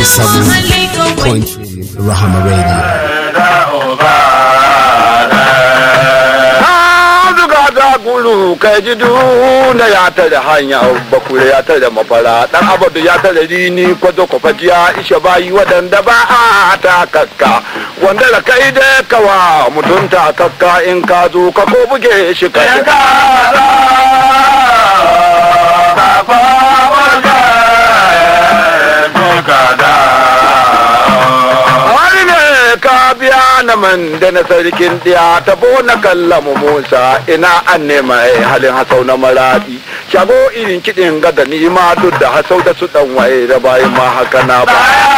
97.3 Rahama Radio. gulu kai ji duna ya tare hanya bakure ya tare mafara dan abadu ya tare rini kwazo kwafajiya isha bayi wadanda ba a ta kakka wanda da kai da kawa mutunta kakka in ka zo ka ko buge shi ka biya na man da na sarkin diya tabo na kallamu musa ina an nema halin hasau na maradi shago irin kiɗin gada ni ma duk da hasau da su ɗan waye da bayan ma haka na ba